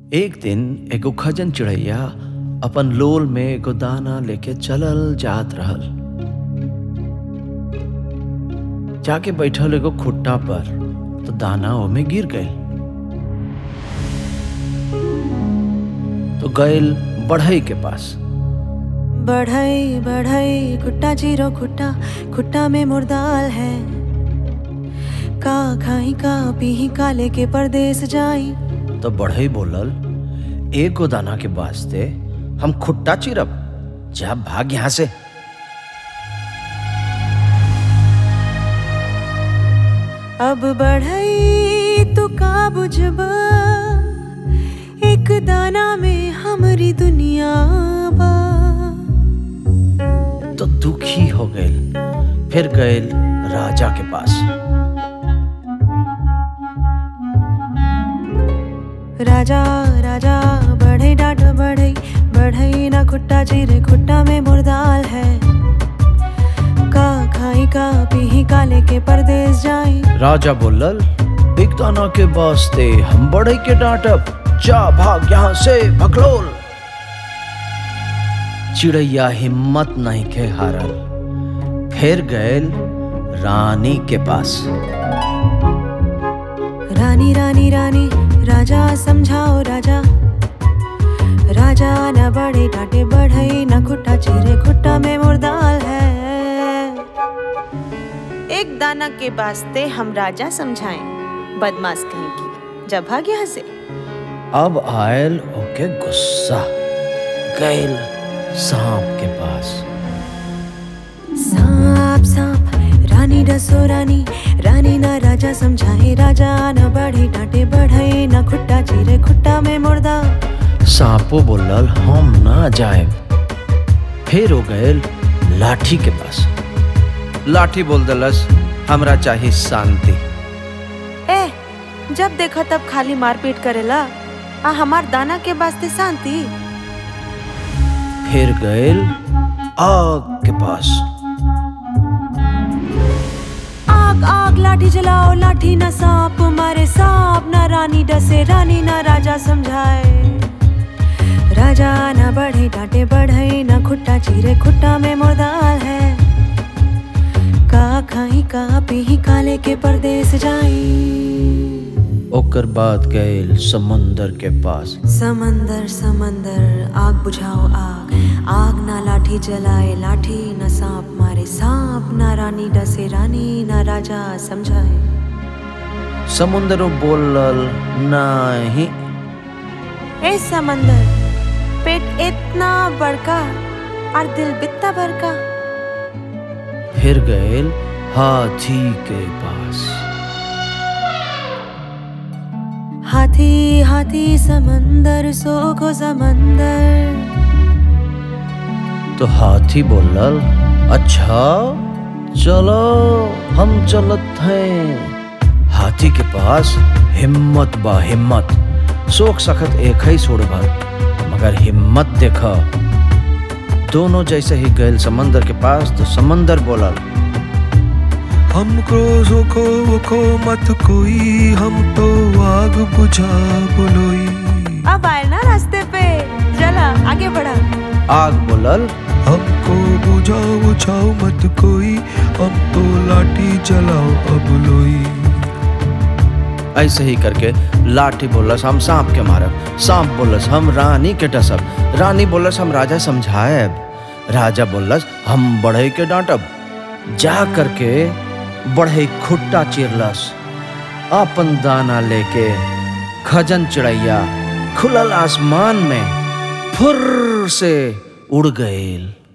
एक दिन एगो खजन चिड़ैया अपन लोल में एगो दाना लेके चलल जात रहल जाके बैठल एगो खुट्टा पर तो दाना ओमे गिर गईल तो गईल बढ़ई के पास बढ़ई बढ़ई खुट्टा जीरो खुट्टा खुट्टा में मुर्दाल है का खाई का पीही का लेके परदेस जाई तो बढ़ई बोलल एगो दाना के वास्ते हम खुट्टा चिरब जा भाग यहां से अब बढ़ई तू का बुझबा एक दाना में हमरी दुनिया बा तो दुखी हो गईल फिर गईल राजा के पास राजा राजा बढ़ई डाट बढ़ई बढ़ई ना खुट्टा चिरे खुट्टा में मुर्दाल है का खाई का पीही का लेके परदेस जाई राजा बोलल एक दाना के वास्ते हम बढ़ई के डांटब जा भाग यहां से भगलोल चिड़ैया हिम्मत नहीं के हारल फिर गईल रानी के पास रानी रानी रानी राजा समझाओ राजा राजा न बड़े डांटे बढ़ई न खुट्टा चिरे खुट्टा में मुर्दाल है एक दाना के वास्ते हम राजा समझाएं बदमाश कहीं की जब भाग यहाँ से अब आयल ओके गुस्सा गईल सांप के पास सांप सांप रानी डसो रानी रानी ना राजा समझाए राजा न बढ़े डांटे बढ़ई न खुट्टा चिरे खुट्टा में मुर्दा सांपो बोलल हम ना जाए फिर हो गए लाठी के पास लाठी बोल दलस हमरा चाहिए शांति ए जब देखो तब खाली मारपीट करेला आ हमार दाना के वास्ते शांति फिर गए आग के पास आग आग लाठी जलाओ लाठी न सांप मारे सांप न रानी डसे रानी न राजा समझाए राजा न बढ़े डांटे बढ़ई न खुट्टा चीरे खुट्टा में मुर्दाल है का खाई का पीही का लेके परदेस जाई ओकर बाद गए समुंदर के पास समंदर समंदर आग बुझाओ आग आग ना लाठी जलाए लाठी न सांप मारे सांप ना रानी डसे रानी ना राजा समझाए समुंदर बोलल नहीं ए समंदर पेट इतना बड़का और दिल बित्ता बड़का फिर गए हाथी के पास हाथी हाथी समंदर सोखो समंदर तो हाथी बोलल अच्छा चलो हम चलत हैं हाथी के पास हिम्मत बा हिम्मत शोक सखत एक ही छोड़ भर मगर हिम्मत देखा दोनों जैसे ही गए समंदर के पास तो समंदर बोलल हमको रोको वोको मत कोई हम तो आग बुझा बुलोई अब आए ना रास्ते पे चला आगे बढ़ा आग बोलल हमको बुझाओ बुझाओ मत कोई हम तो लाठी चलाओ अब लोई ऐसे ही करके लाठी बोलस हम सांप के मारब सांप बोलस हम रानी के डसब रानी बोलस हम राजा समझाएब राजा बोलस हम बढ़ई के डांटब जा करके बढ़ई खुट्टा चिरलस अपन दाना लेके खजन चिड़ैया खुलल आसमान में फुर से उड़ गईल